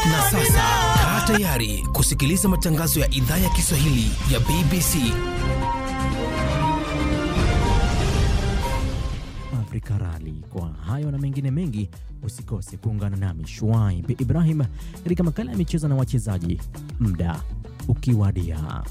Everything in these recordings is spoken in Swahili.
Na sasa kaa tayari kusikiliza matangazo ya idhaa ya Kiswahili ya BBC. Afrika Rali. Kwa hayo na mengine mengi, usikose kuungana nami Shuaib Ibrahim katika makala ya michezo na wachezaji, muda ukiwadia.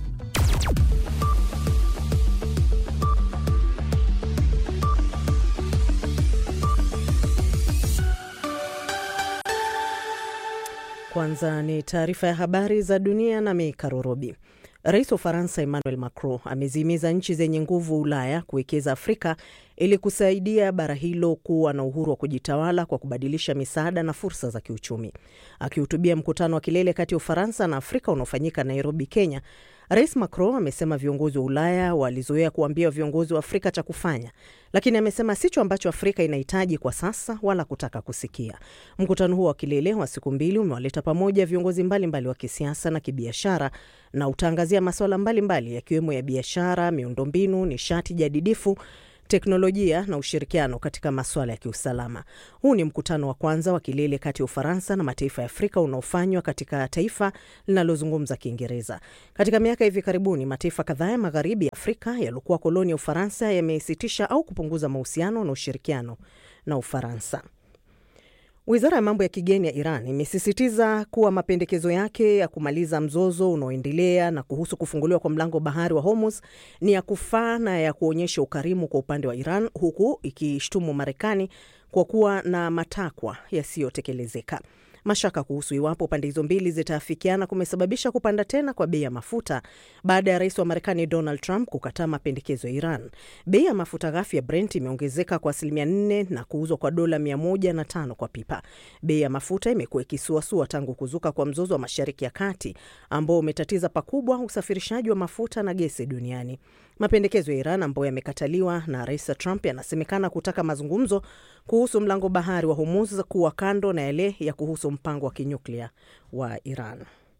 Kwanza ni taarifa ya habari za dunia na Mikarorobi. Rais wa Ufaransa Emmanuel Macron amezihimiza nchi zenye nguvu Ulaya kuwekeza Afrika ili kusaidia bara hilo kuwa na uhuru wa kujitawala kwa kubadilisha misaada na fursa za kiuchumi. Akihutubia mkutano wa kilele kati ya Ufaransa na Afrika unaofanyika Nairobi, Kenya, Rais Macron amesema viongozi wa Ulaya walizoea kuambia viongozi wa Afrika cha kufanya, lakini amesema sicho ambacho Afrika inahitaji kwa sasa wala kutaka kusikia. Mkutano huo wa kilele wa siku mbili umewaleta pamoja viongozi mbalimbali mbali wa kisiasa na kibiashara na utaangazia masuala mbalimbali yakiwemo ya biashara, miundombinu, nishati jadidifu teknolojia na ushirikiano katika masuala ya kiusalama. Huu ni mkutano wa kwanza wa kilele kati ya Ufaransa na mataifa ya Afrika unaofanywa katika taifa linalozungumza Kiingereza. Katika miaka hivi karibuni, mataifa kadhaa ya magharibi ya Afrika yaliokuwa koloni ya Ufaransa yamesitisha au kupunguza mahusiano na ushirikiano na Ufaransa. Wizara ya mambo ya kigeni ya Iran imesisitiza kuwa mapendekezo yake ya kumaliza mzozo unaoendelea na kuhusu kufunguliwa kwa mlango bahari wa Hormuz ni ya kufaa na ya kuonyesha ukarimu kwa upande wa Iran, huku ikishtumu Marekani kwa kuwa na matakwa yasiyotekelezeka. Mashaka kuhusu iwapo pande hizo mbili zitaafikiana kumesababisha kupanda tena kwa bei ya mafuta baada ya rais wa Marekani Donald Trump kukataa mapendekezo ya Iran. Bei ya mafuta ghafi ya Brent imeongezeka kwa asilimia nne na kuuzwa kwa dola mia moja na tano kwa pipa. Bei ya mafuta imekuwa ikisuasua tangu kuzuka kwa mzozo wa Mashariki ya Kati ambao umetatiza pakubwa usafirishaji wa mafuta na gesi duniani. Mapendekezo ya Iran ambayo yamekataliwa na rais Trump yanasemekana kutaka mazungumzo kuhusu mlango bahari wa Hormuz kuwa kando na yale ya kuhusu mpango wa kinyuklia wa Iran.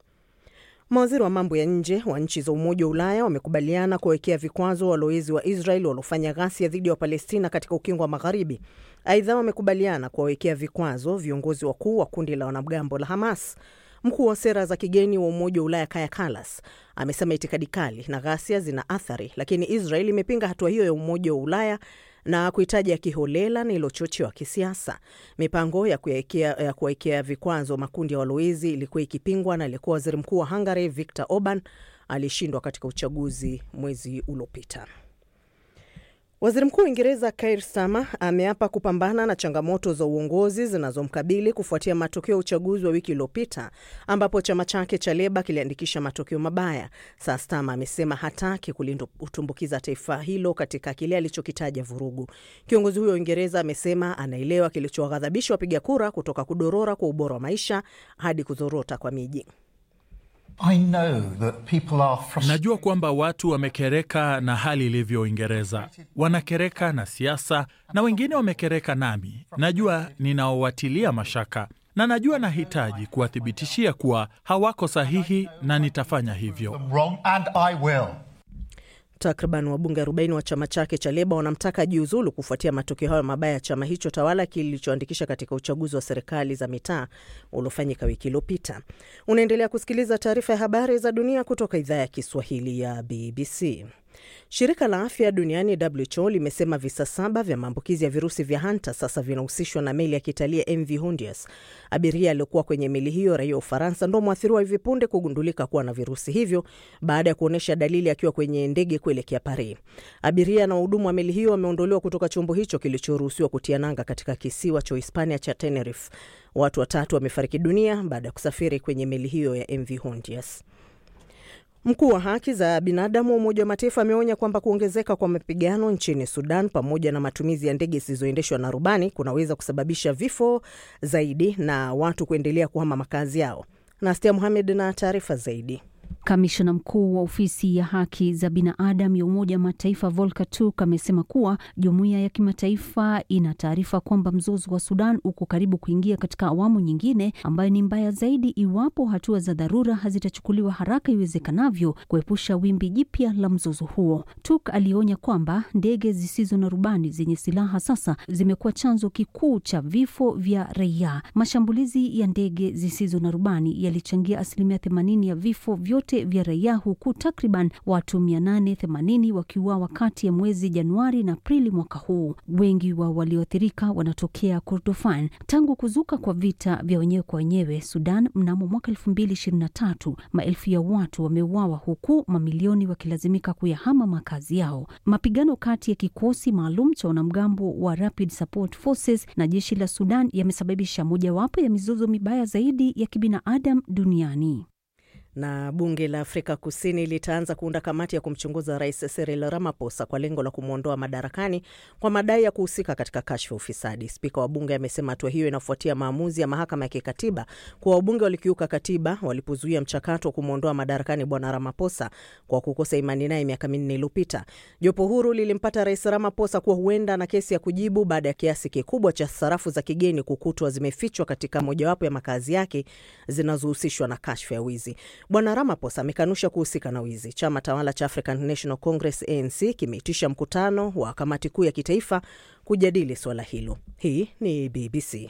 Mawaziri wa mambo ya nje wa nchi za Umoja wa Ulaya wamekubaliana kuwekea vikwazo walowezi wa Israel waliofanya ghasia dhidi ya Wapalestina katika ukingo wa Magharibi. Aidha, wamekubaliana kuwawekea vikwazo viongozi wakuu wa kundi la wanamgambo la Hamas. Mkuu wa sera za kigeni wa Umoja wa Ulaya Kaya Kalas amesema itikadi kali na ghasia zina athari, lakini Israel imepinga hatua hiyo ya Umoja wa Ulaya na kuhitaji ya kiholela na ilochochewa kisiasa. Mipango ya kuwekea vikwazo makundi ya walowezi ilikuwa ikipingwa na aliyekuwa waziri mkuu wa Hungary Viktor Orban alishindwa katika uchaguzi mwezi uliopita. Waziri Mkuu wa Uingereza Keir Starmer ameapa kupambana na changamoto za uongozi zinazomkabili kufuatia matokeo ya uchaguzi wa wiki iliyopita ambapo chama chake cha Leba kiliandikisha matokeo mabaya. Sasa Starmer amesema hataki kulitumbukiza taifa hilo katika kile alichokitaja vurugu. Kiongozi huyo wa Uingereza amesema anaelewa kilichowaghadhabisha wapiga kura kutoka kudorora kwa ubora wa maisha hadi kuzorota kwa miji. I know that people are frustrated. Najua kwamba watu wamekereka na hali ilivyo Uingereza, wanakereka na siasa na wengine wamekereka nami. Najua ninaowatilia mashaka na najua nahitaji kuwathibitishia kuwa hawako sahihi na nitafanya hivyo. Wrong, and I will. Takriban wabunge 40 wa chama chake cha Leba wanamtaka jiuzulu kufuatia matokeo hayo mabaya ya chama hicho tawala kilichoandikisha katika uchaguzi wa serikali za mitaa uliofanyika wiki iliyopita. Unaendelea kusikiliza taarifa ya habari za dunia kutoka idhaa ya Kiswahili ya BBC. Shirika la afya duniani WHO limesema visa saba vya maambukizi ya virusi vya hanta sasa vinahusishwa na meli ya kitalii ya MV Hondius. Abiria aliokuwa kwenye meli hiyo, raia wa Ufaransa, ndo mwathiriwa hivi punde kugundulika kuwa na virusi hivyo baada ya kuonyesha dalili akiwa kwenye ndege kuelekea Paris. Abiria na wahudumu wa meli hiyo wameondolewa kutoka chombo hicho kilichoruhusiwa kutia nanga katika kisiwa cha Hispania cha Tenerife. Watu watatu wamefariki dunia baada ya kusafiri kwenye meli hiyo ya MV Hondius. Mkuu wa haki za binadamu wa Umoja wa Mataifa ameonya kwamba kuongezeka kwa mapigano nchini Sudan pamoja na matumizi ya ndege zisizoendeshwa na rubani kunaweza kusababisha vifo zaidi na watu kuendelea kuhama makazi yao. Nastia Muhamed na taarifa zaidi. Kamishna mkuu wa ofisi ya haki za binadamu ya Umoja wa Mataifa Volker Turk amesema kuwa jumuiya ya kimataifa ina taarifa kwamba mzozo wa Sudan uko karibu kuingia katika awamu nyingine ambayo ni mbaya zaidi iwapo hatua za dharura hazitachukuliwa haraka iwezekanavyo kuepusha wimbi jipya la mzozo huo. Turk alionya kwamba ndege zisizo na rubani zenye silaha sasa zimekuwa chanzo kikuu cha vifo vya raia. Mashambulizi ya ndege zisizo na rubani yalichangia asilimia 80 ya vifo vyote vya raia, huku takriban watu 880 wakiuawa kati ya mwezi Januari na Aprili mwaka huu. Wengi wa walioathirika wanatokea Kordofan. Tangu kuzuka kwa vita vya wenyewe kwa wenyewe Sudan mnamo mwaka 2023, maelfu ya watu wameuawa huku mamilioni wakilazimika kuyahama makazi yao. Mapigano kati ya kikosi maalum cha wanamgambo wa Rapid Support Forces na jeshi la Sudan yamesababisha mojawapo ya mizozo mibaya zaidi ya kibinadamu duniani. Na bunge la Afrika Kusini litaanza kuunda kamati ya kumchunguza Rais Cyril Ramaphosa kwa lengo la kumwondoa madarakani kwa madai ya kuhusika katika kashfa ufisadi. Spika wa bunge amesema hatua hiyo inafuatia maamuzi ya mahakama ya kikatiba kuwa wabunge walikiuka katiba walipozuia mchakato wa kumwondoa madarakani Bwana Ramaphosa kwa kukosa imani naye miaka minne iliyopita. Jopo huru lilimpata Rais Ramaphosa kuwa huenda na kesi ya kujibu baada ya kiasi kikubwa cha sarafu za kigeni kukutwa zimefichwa katika mojawapo ya makazi yake zinazohusishwa na kashfa ya wizi. Bwana Ramaphosa amekanusha kuhusika na wizi. Chama tawala cha African National Congress ANC kimeitisha mkutano wa kamati kuu ya kitaifa kujadili suala hilo. Hii ni BBC.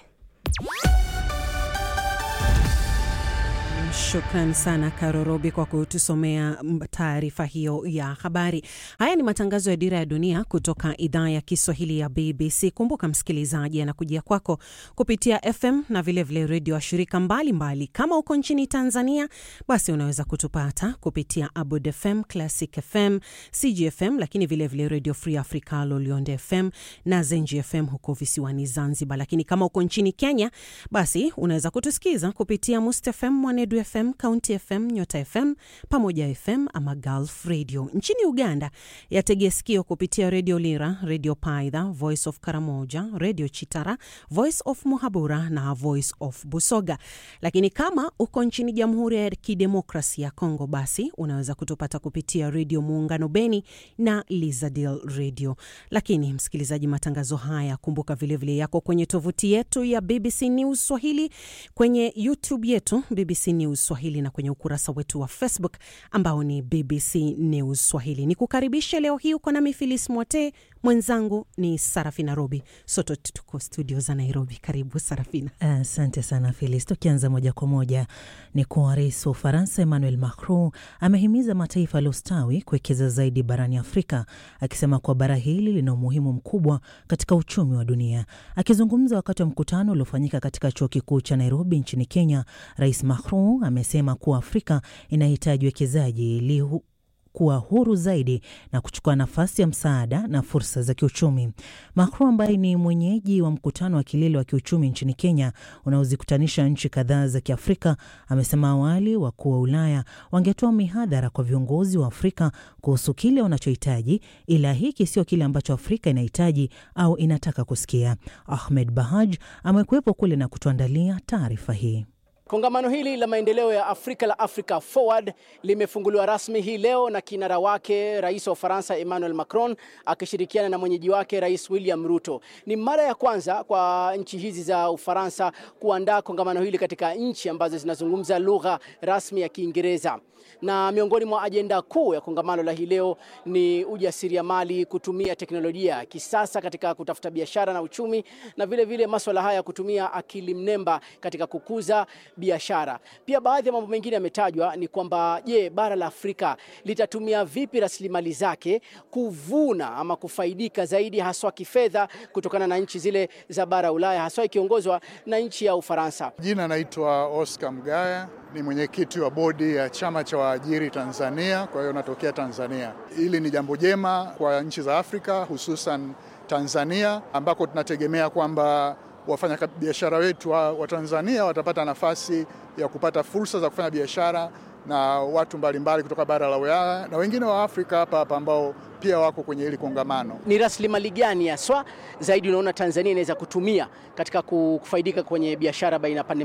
Shukran sana Karo Robi kwa kutusomea taarifa hiyo ya habari. Haya ni matangazo ya Dira ya Dunia kutoka idhaa ya Kiswahili ya BBC. Kumbuka msikilizaji, anakujia kwako kupitia FM na vilevile redio wa shirika mbalimbali. Kama uko nchini Tanzania, basi unaweza kutupata kupitia Abud FM, Classic FM, CGFM, lakini vilevile Radio Free Africa, Lolionde FM na Zenji FM huko visiwani Zanzibar. Lakini kama uko nchini Kenya, basi unaweza kutusikiza kupitia Must FM, Mwanedu FM, County FM, Nyota FM, Pamoja FM ama Gulf Radio. Nchini Uganda yategea sikio kupitia Radio Lira, Radio Paidha, Voice of Karamoja, Radio Chitara, Voice of Muhabura na Voice of Busoga. Lakini kama uko nchini Jamhuri ya Kidemokrasi ya Kongo, basi unaweza kutupata kupitia Radio Muungano Beni na Lizadil Radio. Lakini msikilizaji, matangazo haya kumbuka vilevile vile yako kwenye tovuti yetu ya BBC News Swahili, kwenye YouTube yetu BBC News Swahili na kwenye ukurasa wetu wa Facebook ambao ni BBC News Swahili. Ni kukaribisha leo hii uko nami Filis Mwote, mwenzangu ni Sarafina Robi, sote tuko studio za Nairobi. Karibu Sarafina. Asante uh, sana Filis. Tukianza moja kwa moja ni kuwa rais wa Ufaransa Emmanuel Macron amehimiza mataifa yaliyostawi kuwekeza zaidi barani Afrika, akisema kuwa bara hili lina umuhimu mkubwa katika uchumi wa dunia. Akizungumza wakati wa mkutano uliofanyika katika chuo kikuu cha Nairobi nchini Kenya, Rais Macron amesema kuwa Afrika inahitaji wekezaji ili kuwa huru zaidi na kuchukua nafasi ya msaada na fursa za kiuchumi. Macron ambaye ni mwenyeji wa mkutano wa kilele wa kiuchumi nchini Kenya unaozikutanisha nchi kadhaa za Kiafrika amesema awali wakuu wa Ulaya wangetoa mihadhara kwa viongozi wa Afrika kuhusu kile wanachohitaji, ila hiki sio kile ambacho Afrika inahitaji au inataka kusikia. Ahmed Bahaj amekuwepo kule na kutuandalia taarifa hii. Kongamano hili la maendeleo ya Afrika la Africa Forward limefunguliwa rasmi hii leo na kinara wake Rais wa Ufaransa Emmanuel Macron akishirikiana na mwenyeji wake Rais William Ruto. Ni mara ya kwanza kwa nchi hizi za Ufaransa kuandaa kongamano hili katika nchi ambazo zinazungumza lugha rasmi ya Kiingereza. Na miongoni mwa ajenda kuu ya kongamano la hii leo ni ujasiriamali, kutumia teknolojia ya kisasa katika kutafuta biashara na uchumi, na vile vile masuala haya ya kutumia akili mnemba katika kukuza biashara. Pia baadhi ya mambo mengine yametajwa ni kwamba je, bara la Afrika litatumia vipi rasilimali zake kuvuna ama kufaidika zaidi haswa kifedha kutokana na nchi zile za bara Ulaya haswa ikiongozwa na nchi ya Ufaransa. Jina naitwa Oscar Mgaya, ni mwenyekiti wa bodi ya chama cha waajiri Tanzania, kwa hiyo natokea Tanzania. Hili ni jambo jema kwa nchi za Afrika hususan Tanzania ambako tunategemea kwamba wafanyabiashara wetu wa, wa Tanzania watapata nafasi ya kupata fursa za kufanya biashara na watu mbalimbali kutoka bara la Ulaya na wengine wa Afrika hapa hapa ambao pia wako kwenye hili kongamano. Ni rasilimali gani haswa zaidi unaona Tanzania inaweza kutumia katika kufaidika kwenye biashara baina ya pande mbili?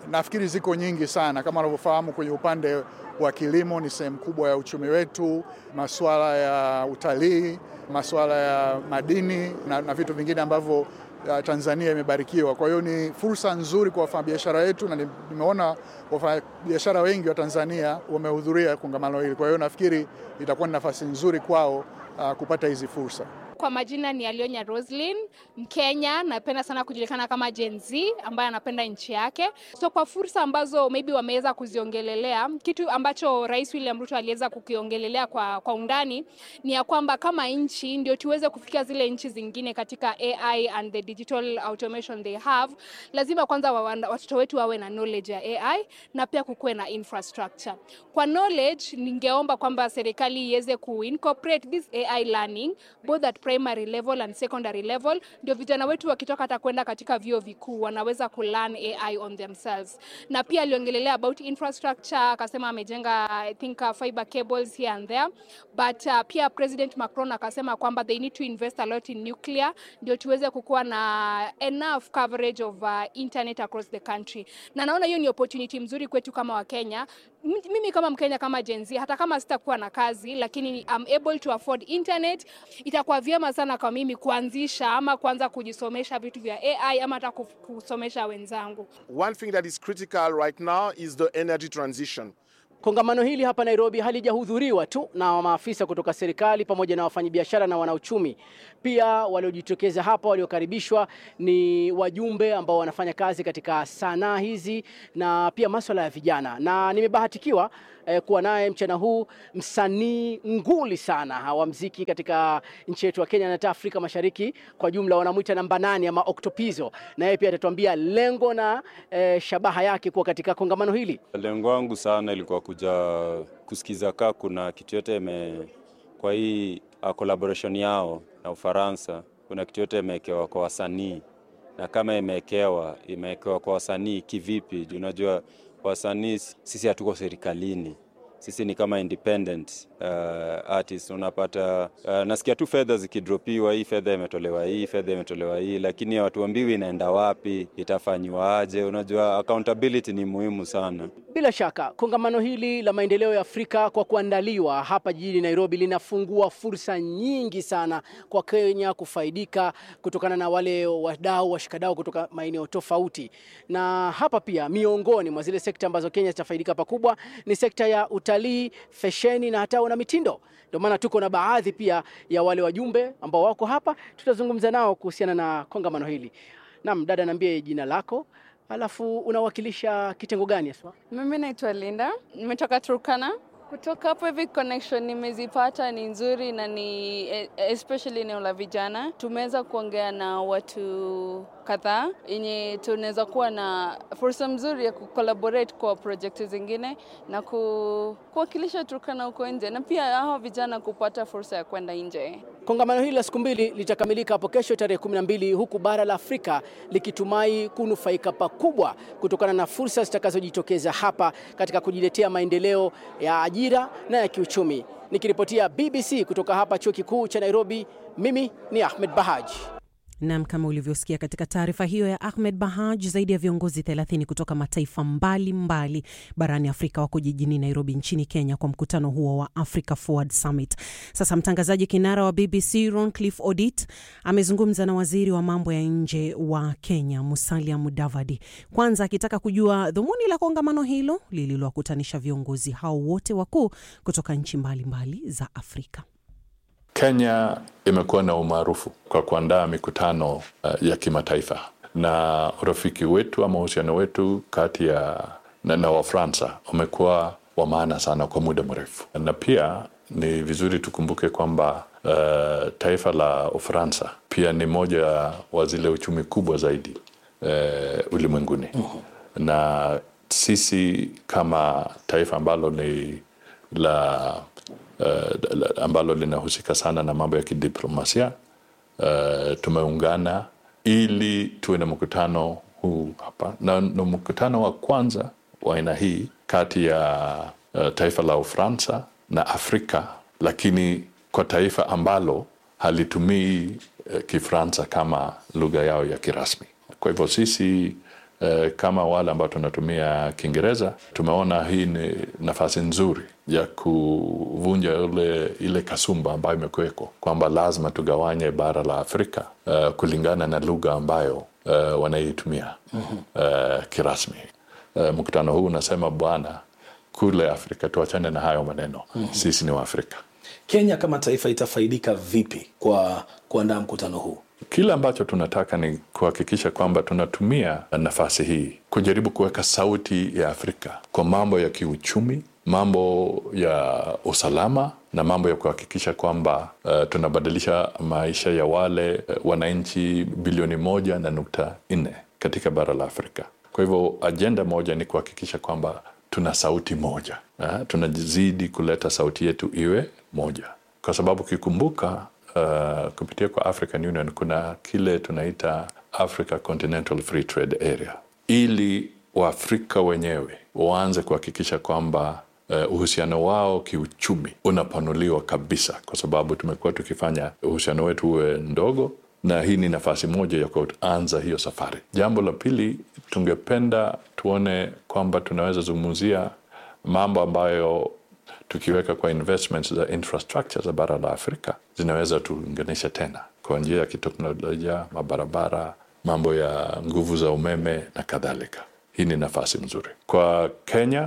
nafikiri ziko nyingi sana. Kama unavyofahamu, kwenye upande wa kilimo ni sehemu kubwa ya uchumi wetu, masuala ya utalii, masuala ya madini na, na vitu vingine ambavyo Tanzania imebarikiwa. Kwa hiyo ni fursa nzuri kwa wafanyabiashara wetu, na nimeona wafanyabiashara wengi wa Tanzania wamehudhuria kongamano hili. Kwa hiyo nafikiri itakuwa ni nafasi nzuri kwao uh, kupata hizi fursa. Kwa majina ni Alionya Roslin, Mkenya, napenda sana kujulikana kama Gen Z ambaye anapenda nchi yake. So kwa fursa ambazo maybe wameweza kuziongelelea, kitu ambacho Rais William Ruto aliweza kukiongelelea kwa, kwa undani ni ya kwamba kama nchi ndio tuweze kufikia zile nchi zingine katika AI and the digital automation they have, lazima kwanza watoto wetu wawe na knowledge ya AI na pia kukuwe na infrastructure. Kwa knowledge, ningeomba kwamba serikali iweze kuincorporate this AI learning both at primary level and secondary level, ndio vijana wetu wakitoka hata kwenda katika vyuo vikuu wanaweza kulearn AI on themselves. Na pia aliongelelea about infrastructure, akasema amejenga I think uh, fiber cables here and there, but uh, pia President Macron akasema kwamba they need to invest a lot in nuclear ndio tuweze kukuwa na enough coverage of uh, internet across the country, na naona hiyo ni opportunity mzuri kwetu kama Wakenya. Mimi kama Mkenya kama Gen Z, hata kama sitakuwa na kazi lakini I'm able to afford internet, itakuwa vyema sana kwa mimi kuanzisha ama kuanza kujisomesha vitu vya AI ama hata kusomesha wenzangu. One thing that is critical right now is the energy transition. Kongamano hili hapa Nairobi halijahudhuriwa tu na maafisa kutoka serikali pamoja na wafanyabiashara na wanauchumi. Pia waliojitokeza hapa waliokaribishwa ni wajumbe ambao wanafanya kazi katika sanaa hizi na pia masuala ya vijana, na nimebahatikiwa eh, kuwa naye mchana huu msanii nguli sana wa mziki katika nchi yetu ya Kenya na hata Afrika Mashariki kwa jumla, wanamwita namba nane ama Octopizo, na yeye pia atatuambia lengo na eh, shabaha yake kuwa katika kongamano hili. Lengo wangu sana ilikuwa kuja kusikiza kaa kuna kitu yote ime kwa hii collaboration yao na Ufaransa, kuna kitu yote imewekewa kwa wasanii, na kama imewekewa imewekewa kwa wasanii kivipi? Unajua wasanii sisi hatuko serikalini, sisi ni kama independent uh, artist. Unapata uh, nasikia tu fedha zikidropiwa, hii fedha imetolewa hii, fedha imetolewa hii, lakini hawatuambiwi inaenda wapi, itafanyiwa aje. Unajua accountability ni muhimu sana. Bila shaka kongamano hili la maendeleo ya Afrika kwa kuandaliwa hapa jijini Nairobi linafungua fursa nyingi sana kwa Kenya kufaidika kutokana na wale wadau washikadau kutoka maeneo tofauti, na hapa pia miongoni mwa zile sekta ambazo Kenya zitafaidika pakubwa ni sekta ya utalii, fesheni na hata na mitindo. Ndio maana tuko na baadhi pia ya wale wajumbe ambao wako hapa, tutazungumza nao kuhusiana na kongamano hili. Naam, dada, niambie jina lako Alafu unawakilisha kitengo gani haswa? Mimi naitwa Linda, nimetoka Turkana. Kutoka hapo hivi connection nimezipata ni nzuri na ni especially eneo la vijana. Tumeweza kuongea na watu kadhaa yenye tunaweza kuwa na fursa mzuri ya kucollaborate kwa project zingine na ku, kuwakilisha Turkana huko nje na pia hao vijana kupata fursa ya kwenda nje. Kongamano hili la siku mbili litakamilika hapo kesho tarehe 12 huku bara la Afrika likitumai kunufaika pakubwa kutokana na fursa zitakazojitokeza hapa katika kujiletea maendeleo ya ajira na ya kiuchumi. Nikiripotia BBC kutoka hapa chuo kikuu cha Nairobi, mimi ni Ahmed Bahaj. Nam, kama ulivyosikia katika taarifa hiyo ya Ahmed Bahaj, zaidi ya viongozi 30 kutoka mataifa mbalimbali mbali barani Afrika wako jijini Nairobi nchini Kenya kwa mkutano huo wa Africa Forward Summit. Sasa mtangazaji kinara wa BBC Roncliffe Odit amezungumza na waziri wa mambo ya nje wa Kenya Musalia Mudavadi, kwanza akitaka kujua dhumuni la kongamano hilo lililowakutanisha viongozi hao wote wakuu kutoka nchi mbalimbali mbali za Afrika. Kenya imekuwa na umaarufu kwa kuandaa mikutano uh, ya kimataifa na urafiki wetu ama uhusiano wetu kati ya na, na Wafransa umekuwa wa maana sana kwa muda mrefu, na pia ni vizuri tukumbuke kwamba uh, taifa la Ufaransa pia ni moja wa zile uchumi kubwa zaidi uh, ulimwenguni uh-huh. na sisi kama taifa ambalo ni la Uh, ambalo linahusika sana na mambo ya kidiplomasia uh, tumeungana ili tuwe na mkutano huu hapa na, na mkutano wa kwanza wa aina hii kati ya uh, taifa la Ufaransa na Afrika, lakini kwa taifa ambalo halitumii uh, Kifransa kama lugha yao ya kirasmi. Kwa hivyo sisi E, kama wale ambao tunatumia Kiingereza tumeona hii ni nafasi nzuri ya kuvunja ule, ile kasumba ambayo imekuweko kwamba lazima tugawanye bara la Afrika uh, kulingana na lugha ambayo uh, wanaitumia uh, kirasmi. Uh, mkutano huu unasema bwana, kule Afrika tuachane na hayo maneno sisi ni Waafrika. Kenya kama taifa itafaidika vipi kwa kuandaa mkutano huu? Kile ambacho tunataka ni kuhakikisha kwamba tunatumia nafasi hii kujaribu kuweka sauti ya Afrika kwa mambo ya kiuchumi, mambo ya usalama na mambo ya kuhakikisha kwamba uh, tunabadilisha maisha ya wale uh, wananchi bilioni moja na nukta nne katika bara la Afrika. Kwa hivyo ajenda moja ni kuhakikisha kwamba tuna sauti moja uh, tunazidi kuleta sauti yetu iwe moja, kwa sababu ukikumbuka uh, kupitia kwa African Union kuna kile tunaita Africa Continental Free Trade Area, ili Waafrika wenyewe waanze kuhakikisha kwamba uh, uhusiano wao kiuchumi unapanuliwa kabisa, kwa sababu tumekuwa tukifanya uhusiano wetu uwe ndogo, na hii ni nafasi moja ya kuanza hiyo safari. Jambo la pili, tungependa tuone kwamba tunaweza zungumzia mambo ambayo tukiweka kwa investments za infrastructure za bara la Afrika zinaweza tuunganisha tena kwa njia ya kiteknolojia, mabarabara, mambo ya nguvu za umeme na kadhalika. Hii ni nafasi nzuri kwa Kenya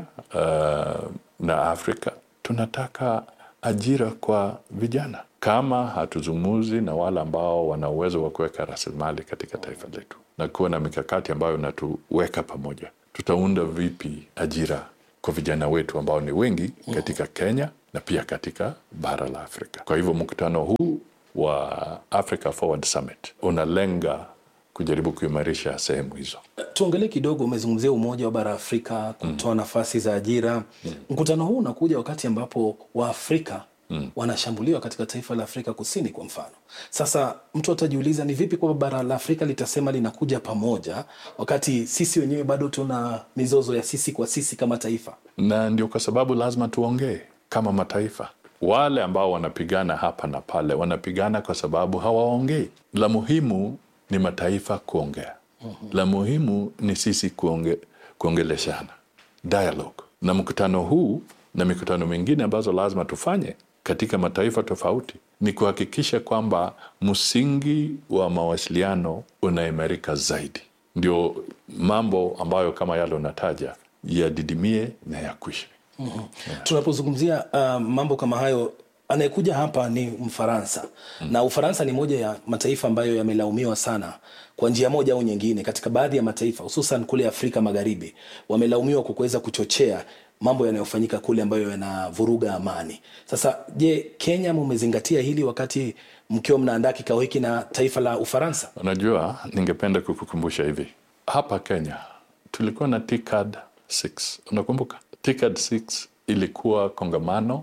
uh, na Afrika. Tunataka ajira kwa vijana. Kama hatuzungumzi na wale ambao wana uwezo wa kuweka rasilimali katika taifa letu na kuwa na mikakati ambayo inatuweka pamoja, tutaunda vipi ajira kwa vijana wetu ambao ni wengi katika Kenya na pia katika bara la Afrika. Kwa hivyo mkutano huu wa Africa Forward Summit unalenga kujaribu kuimarisha sehemu hizo. Tuongelee kidogo, umezungumzia umoja wa bara Afrika kutoa mm. nafasi za ajira mm. Mkutano huu unakuja wakati ambapo Waafrika mm. wanashambuliwa katika taifa la Afrika Kusini kwa mfano. Sasa mtu atajiuliza ni vipi kwamba bara la Afrika litasema linakuja pamoja wakati sisi wenyewe bado tuna mizozo ya sisi kwa sisi kama taifa, na ndio kwa sababu lazima tuongee kama mataifa. Wale ambao wanapigana hapa na pale wanapigana kwa sababu hawaongei. La muhimu ni mataifa kuongea. Mm-hmm. La muhimu ni sisi kuonge, kuongeleshana dialogue. Na mkutano huu na mikutano mingine ambazo lazima tufanye katika mataifa tofauti ni kuhakikisha kwamba msingi wa mawasiliano unaimarika zaidi, ndio mambo ambayo kama yale unataja yadidimie na yakwishe. mm-hmm. yeah. Tunapozungumzia uh, mambo kama hayo anayekuja hapa ni Mfaransa mm. na Ufaransa ni moja ya mataifa ambayo yamelaumiwa sana kwa njia moja au nyingine. Katika baadhi ya mataifa hususan kule Afrika Magharibi wamelaumiwa kwa kuweza kuchochea mambo yanayofanyika kule ambayo yanavuruga amani. Sasa je, Kenya mumezingatia hili wakati mkiwa mnaandaa kikao hiki na taifa la Ufaransa? Unajua, ningependa kukukumbusha hivi, hapa Kenya tulikuwa na TICAD 6 unakumbuka? TICAD 6 ilikuwa kongamano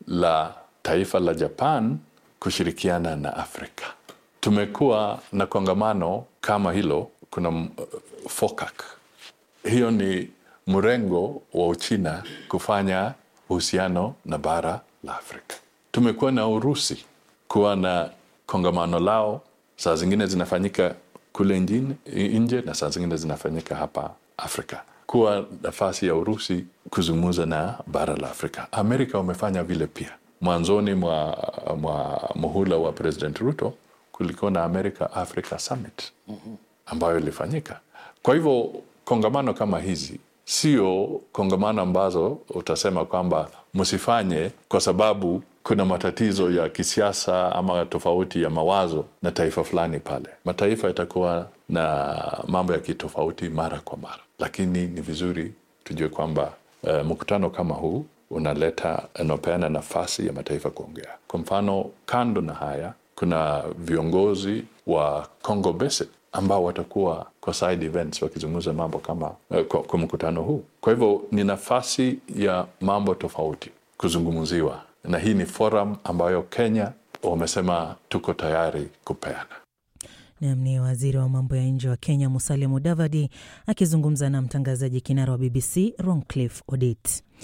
la taifa la Japan kushirikiana na Afrika. Tumekuwa na kongamano kama hilo, kuna uh, FOCAC. Hiyo ni mrengo wa Uchina kufanya uhusiano na bara la Afrika. Tumekuwa na Urusi kuwa na kongamano lao, saa zingine zinafanyika kule njini, nje na saa zingine zinafanyika hapa Afrika, kuwa nafasi ya Urusi kuzungumza na bara la Afrika. Amerika wamefanya vile pia mwanzoni mwa, mwa muhula wa President Ruto kulikuwa na America Africa Summit ambayo ilifanyika. Kwa hivyo kongamano kama hizi sio kongamano ambazo utasema kwamba msifanye kwa sababu kuna matatizo ya kisiasa ama tofauti ya mawazo na taifa fulani pale. Mataifa yatakuwa na mambo ya kitofauti mara kwa mara, lakini ni vizuri tujue kwamba uh, mkutano kama huu unaleta unapeana nafasi ya mataifa kuongea. Kwa mfano, kando na haya, kuna viongozi wa Congo Basin ambao watakuwa kwa side events wakizungumza mambo kama uh, kwa, kwa mkutano huu. Kwa hivyo ni nafasi ya mambo tofauti kuzungumziwa, na hii ni forum ambayo Kenya wamesema tuko tayari kupeana. Nam ni waziri wa mambo ya nje wa Kenya Musalia Mudavadi akizungumza na mtangazaji kinara wa BBC Roncliffe Odit.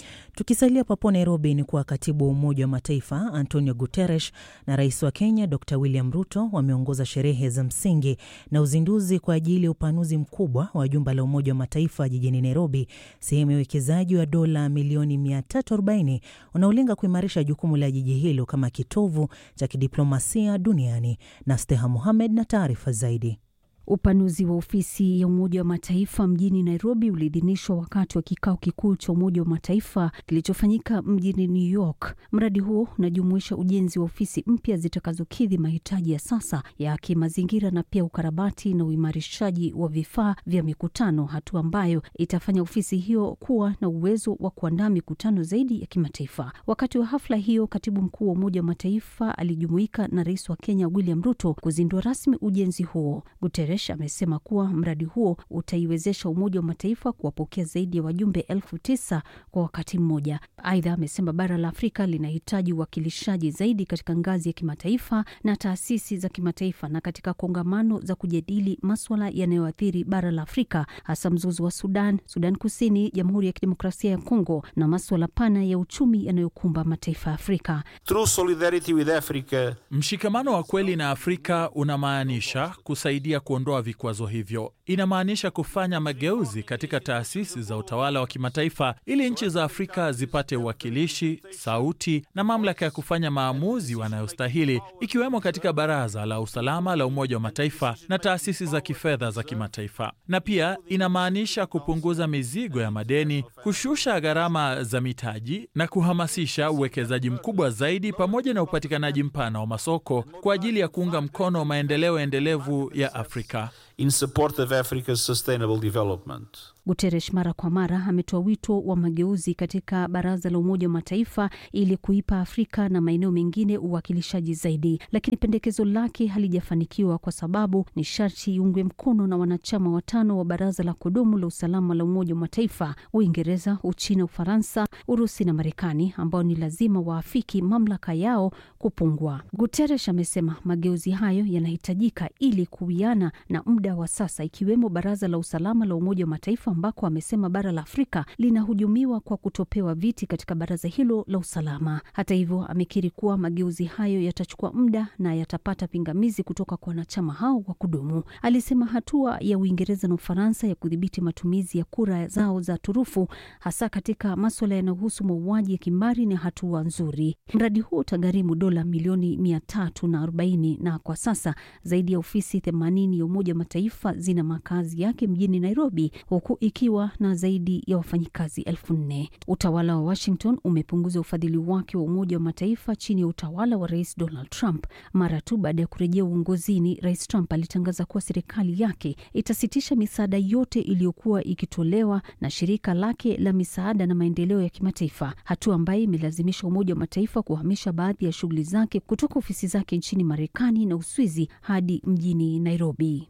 Tukisalia papo Nairobi, ni kuwa katibu wa Umoja wa Mataifa Antonio Guterres na rais wa Kenya Dr William Ruto wameongoza sherehe za msingi na uzinduzi kwa ajili ya upanuzi mkubwa wa jumba la Umoja wa Mataifa jijini Nairobi, sehemu ya uwekezaji wa dola milioni 340 unaolenga kuimarisha jukumu la jiji hilo kama kitovu cha kidiplomasia duniani. Na Steha Muhamed na taarifa zaidi. Upanuzi wa ofisi ya Umoja wa Mataifa mjini Nairobi uliidhinishwa wakati wa kikao kikuu cha Umoja wa Mataifa kilichofanyika mjini New York. Mradi huo unajumuisha ujenzi wa ofisi mpya zitakazokidhi mahitaji ya sasa ya kimazingira na pia ukarabati na uimarishaji wa vifaa vya mikutano, hatua ambayo itafanya ofisi hiyo kuwa na uwezo wa kuandaa mikutano zaidi ya kimataifa. Wakati wa hafla hiyo, katibu mkuu wa Umoja wa Mataifa alijumuika na rais wa Kenya William Ruto kuzindua rasmi ujenzi huo. Guterres amesema kuwa mradi huo utaiwezesha Umoja wa Mataifa kuwapokea zaidi ya wajumbe elfu tisa kwa wakati mmoja. Aidha, amesema bara la Afrika linahitaji uwakilishaji zaidi katika ngazi ya kimataifa na taasisi za kimataifa na katika kongamano za kujadili maswala yanayoathiri bara la Afrika, hasa mzozo wa Sudan, Sudan Kusini, Jamhuri ya Kidemokrasia ya Kongo na maswala pana ya uchumi yanayokumba mataifa ya Afrika. True solidarity with Africa. Mshikamano wa kweli na Afrika unamaanisha kusaidia kuondoa vikwazo hivyo. Inamaanisha kufanya mageuzi katika taasisi za utawala wa kimataifa ili nchi za Afrika zipate uwakilishi, sauti na mamlaka ya kufanya maamuzi wanayostahili, ikiwemo katika Baraza la Usalama la Umoja wa Mataifa na taasisi za kifedha za kimataifa. Na pia inamaanisha kupunguza mizigo ya madeni, kushusha gharama za mitaji na kuhamasisha uwekezaji mkubwa zaidi, pamoja na upatikanaji mpana wa masoko kwa ajili ya kuunga mkono maendeleo endelevu ya Afrika. In support of Africa's sustainable development. Guterres mara kwa mara ametoa wito wa mageuzi katika Baraza la Umoja wa Mataifa ili kuipa Afrika na maeneo mengine uwakilishaji zaidi, lakini pendekezo lake halijafanikiwa kwa sababu ni sharti iungwe mkono na wanachama watano wa Baraza la Kudumu la Usalama la Umoja wa Mataifa: Uingereza, Uchina, Ufaransa, Urusi na Marekani, ambao ni lazima waafiki mamlaka yao kupungua. Guterres amesema mageuzi hayo yanahitajika ili kuwiana na muda wa sasa, ikiwemo Baraza la Usalama la Umoja wa Mataifa ambako amesema bara la Afrika linahujumiwa kwa kutopewa viti katika baraza hilo la usalama. Hata hivyo, amekiri kuwa mageuzi hayo yatachukua muda na yatapata pingamizi kutoka kwa wanachama hao wa kudumu. Alisema hatua ya Uingereza na Ufaransa ya kudhibiti matumizi ya kura zao za turufu, hasa katika maswala yanayohusu mauaji ya kimbari, ni hatua nzuri. Mradi huo utagharimu dola milioni mia tatu na arobaini na kwa sasa zaidi ya ofisi themanini ya Umoja wa Mataifa zina makazi yake mjini Nairobi, huku ikiwa na zaidi ya wafanyikazi elfu nne. Utawala wa Washington umepunguza ufadhili wake wa Umoja wa Mataifa chini ya utawala wa Rais Donald Trump. Mara tu baada ya kurejea uongozini, Rais Trump alitangaza kuwa serikali yake itasitisha misaada yote iliyokuwa ikitolewa na shirika lake la misaada na maendeleo ya kimataifa, hatua ambayo imelazimisha Umoja wa Mataifa kuhamisha baadhi ya shughuli zake kutoka ofisi zake nchini Marekani na Uswizi hadi mjini Nairobi.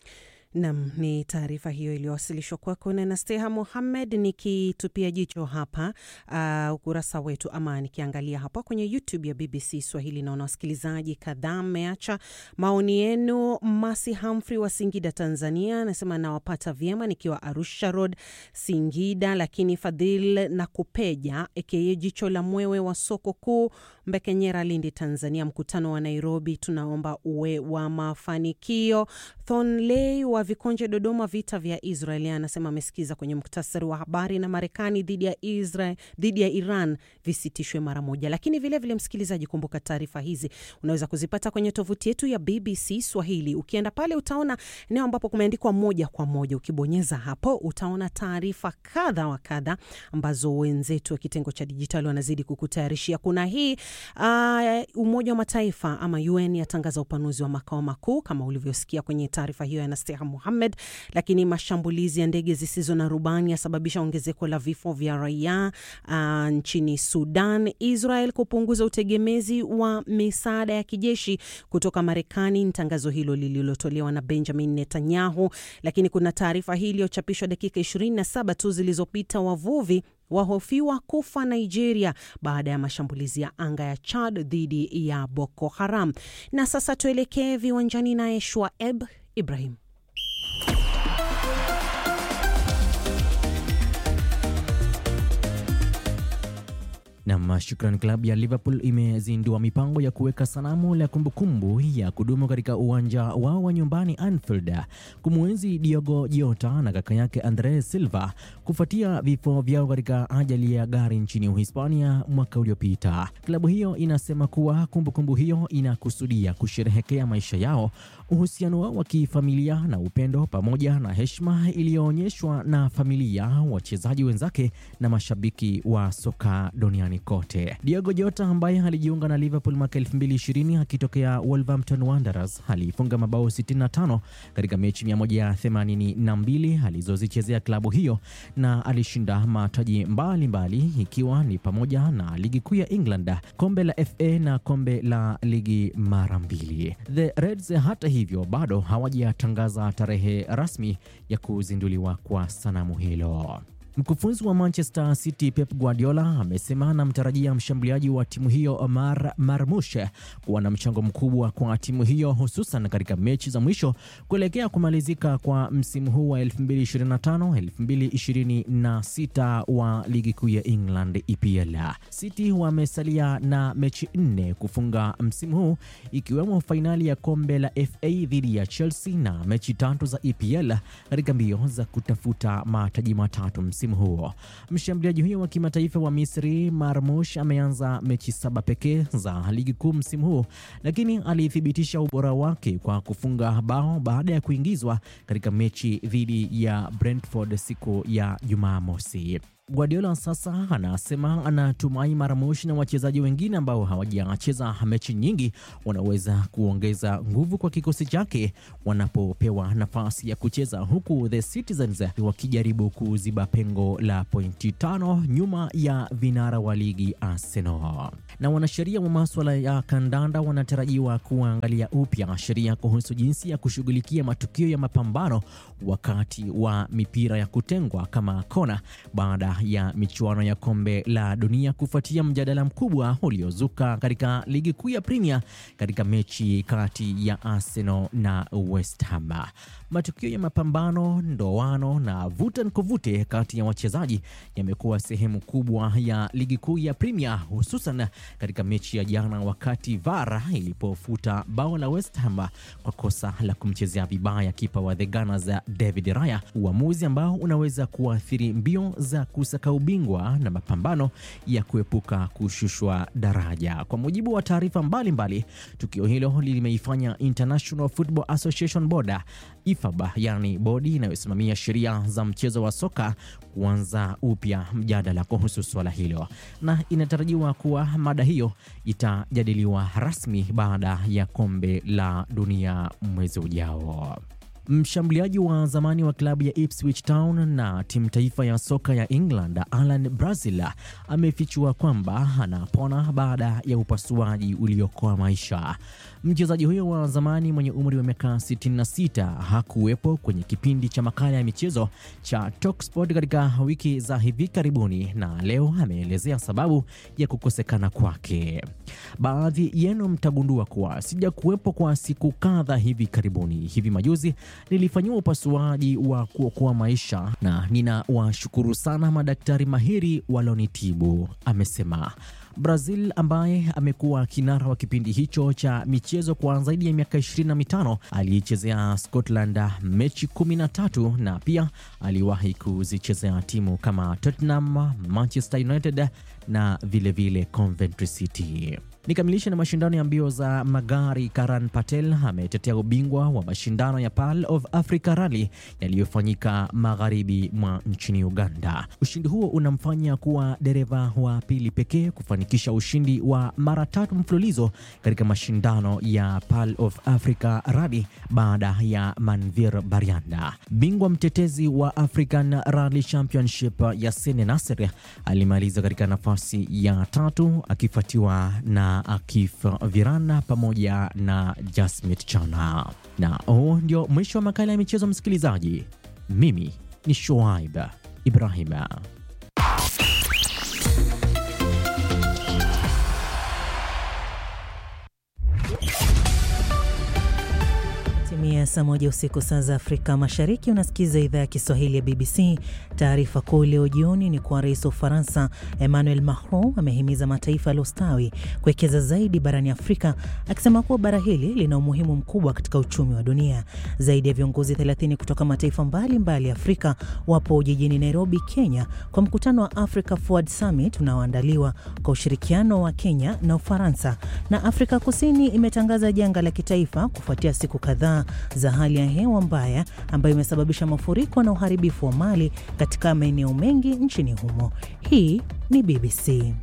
Nam, ni taarifa hiyo iliyowasilishwa kwako na Nasteha Muhammed. Nikitupia jicho hapa uh, ukurasa wetu ama nikiangalia hapa kwenye YouTube ya BBC Swahili, naona wasikilizaji kadhaa mmeacha maoni yenu. Masi Humphrey wa Singida, Tanzania, anasema nawapata vyema nikiwa Arusha Road, Singida. Lakini Fadhil na Kupeja aka jicho la mwewe wa soko kuu Mbekenyera, Lindi, Tanzania, mkutano wa Nairobi tunaomba uwe wa mafanikio. Thonley wa Vikonje, Dodoma, vita vya Israeli, anasema amesikiza kwenye muktasari wa habari na Marekani dhidi ya Israel, dhidi ya Iran visitishwe mara moja. Lakini vilevile vile, msikilizaji, kumbuka taarifa hizi unaweza kuzipata kwenye tovuti yetu ya BBC Swahili. Ukienda pale utaona eneo ambapo kumeandikwa moja kwa moja. Ukibonyeza hapo utaona taarifa kadha wa kadha ambazo wenzetu wa kitengo cha dijitali wanazidi kukutayarishia. Kuna hii uh, Umoja wa Mataifa ama UN yatangaza upanuzi wa makao makuu kama ulivyosikia kwenye taarifa hiyo ya Nasteha Muhamed. Lakini mashambulizi ya ndege zisizo na rubani yasababisha ongezeko la vifo vya raia uh, nchini Sudan. Israel kupunguza utegemezi wa misaada ya kijeshi kutoka Marekani, ni tangazo hilo lililotolewa na Benjamin Netanyahu. Lakini kuna taarifa hii iliyochapishwa dakika 27 tu zilizopita, wavuvi wahofiwa kufa Nigeria baada ya mashambulizi ya anga ya Chad dhidi ya Boko Haram. Na sasa tuelekee viwanjani naye Shwaeb Ibrahim. Nam, shukran. Klabu ya Liverpool imezindua mipango ya kuweka sanamu la kumbukumbu ya kudumu katika uwanja wao wa nyumbani Anfield kumwenzi Diogo Jota na kaka yake Andres Silva kufuatia vifo vyao katika ajali ya gari nchini Uhispania mwaka uliopita. Klabu hiyo inasema kuwa kumbukumbu kumbu hiyo inakusudia kusherehekea maisha yao, uhusiano wao wa kifamilia na upendo, pamoja na heshima iliyoonyeshwa na familia, wachezaji wenzake na mashabiki wa soka duniani kote. Diogo Jota ambaye alijiunga na Liverpool mwaka 2020 akitokea Wolverhampton Wanderers alifunga mabao 65 katika mechi 182 alizozichezea klabu hiyo na alishinda mataji mbalimbali mbali, ikiwa ni pamoja na ligi kuu ya England, kombe la FA na kombe la ligi mara mbili. The Reds hata hivyo bado hawajatangaza tarehe rasmi ya kuzinduliwa kwa sanamu hilo. Mkufunzi wa Manchester City Pep Guardiola amesema anamtarajia mshambuliaji wa timu hiyo Omar Marmush kuwa na mchango mkubwa kwa timu hiyo hususan katika mechi za mwisho kuelekea kumalizika kwa msimu huu wa 2025-2026 wa ligi kuu ya England EPL. City wamesalia na mechi nne kufunga msimu huu ikiwemo fainali ya kombe la FA dhidi ya Chelsea na mechi tatu za EPL katika mbio za kutafuta mataji matatu msimu huo. Mshambuliaji huyo wa kimataifa wa Misri Marmush ameanza mechi saba pekee za ligi kuu msimu huu, lakini alithibitisha ubora wake kwa kufunga bao baada ya kuingizwa katika mechi dhidi ya Brentford siku ya Jumamosi. Guardiola sasa anasema anatumai Marmush na wachezaji wengine ambao hawajacheza mechi nyingi wanaweza kuongeza nguvu kwa kikosi chake wanapopewa nafasi ya kucheza, huku the Citizens wakijaribu kuziba pengo la pointi tano nyuma ya vinara wa ligi Arsenal. Na wanasheria wa maswala ya kandanda wanatarajiwa kuangalia upya sheria kuhusu jinsi ya kushughulikia matukio ya mapambano wakati wa mipira ya kutengwa kama kona baada ya michuano ya kombe la dunia kufuatia mjadala mkubwa uliozuka katika ligi kuu ya Premier katika mechi kati ya Arsenal na West Ham. Matukio ya mapambano, ndoano na vuta nikuvute kati ya wachezaji yamekuwa sehemu kubwa ya ligi kuu ya Premier, hususan katika mechi ya jana wakati VAR ilipofuta bao la West Ham kwa kosa la kumchezea vibaya kipa wa the Gunners David Raya, uamuzi ambao unaweza kuathiri mbio za kusaka ubingwa na mapambano ya kuepuka kushushwa daraja. Kwa mujibu wa taarifa mbalimbali, tukio hilo limeifanya International Football Association Board IFAB, yani bodi inayosimamia sheria za mchezo wa soka kuanza upya mjadala kuhusu suala hilo, na inatarajiwa kuwa mada hiyo itajadiliwa rasmi baada ya kombe la dunia mwezi ujao. Mshambuliaji wa zamani wa klabu ya Ipswich Town na timu taifa ya soka ya England Alan Brazil amefichua kwamba anapona baada ya upasuaji uliokoa maisha. Mchezaji huyo wa zamani mwenye umri wa miaka 66 hakuwepo kwenye kipindi cha makala ya michezo cha Talksport katika wiki za hivi karibuni, na leo ameelezea sababu ya kukosekana kwake. Baadhi yenu mtagundua kuwa sijakuwepo kwa siku kadha hivi karibuni. Hivi majuzi nilifanyiwa upasuaji wa kuokoa maisha na ninawashukuru sana madaktari mahiri walonitibu, amesema. Brazil ambaye amekuwa kinara wa kipindi hicho cha michezo kwa zaidi ya miaka 25 aliichezea Scotland mechi 13 na pia aliwahi kuzichezea timu kama Tottenham, Manchester United na vilevile vile Coventry City. Nikamilisha na mashindano ya mbio za magari. Karan Patel ametetea ubingwa wa mashindano ya Pearl of Africa Rally yaliyofanyika magharibi mwa nchini Uganda. Ushindi huo unamfanya kuwa dereva wa pili pekee kufanikisha ushindi wa mara tatu mfululizo katika mashindano ya Pearl of Africa Rally baada ya Manvir Barianda. Bingwa mtetezi wa African Rally Championship Yassine Nasser alimaliza katika nafasi ya tatu akifuatiwa na Akif Virana pamoja na Jasmit Chana. Na huu ndio mwisho wa makala ya michezo, msikilizaji. Mimi ni Shoaib Ibrahim. Timia saa moja usiku saa za Afrika Mashariki. Unasikiza idhaa ya Kiswahili ya BBC. Taarifa kuu leo jioni ni kuwa rais wa Ufaransa Emmanuel Macron amehimiza mataifa yaliyostawi kuwekeza zaidi barani Afrika, akisema kuwa bara hili lina umuhimu mkubwa katika uchumi wa dunia. Zaidi ya viongozi 30 kutoka mataifa mbalimbali mbali ya Afrika wapo jijini Nairobi, Kenya, kwa mkutano wa Africa Forward Summit unaoandaliwa kwa ushirikiano wa Kenya na Ufaransa. Na Afrika Kusini imetangaza janga la kitaifa kufuatia siku kadhaa za hali ya hewa mbaya ambayo imesababisha mafuriko na uharibifu wa mali katika maeneo mengi nchini humo. Hii ni BBC.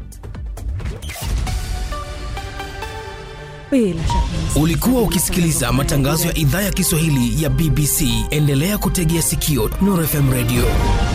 Ulikuwa ukisikiliza matangazo ya idhaa ya Kiswahili ya BBC. Endelea kutegea sikio Nuru FM Radio.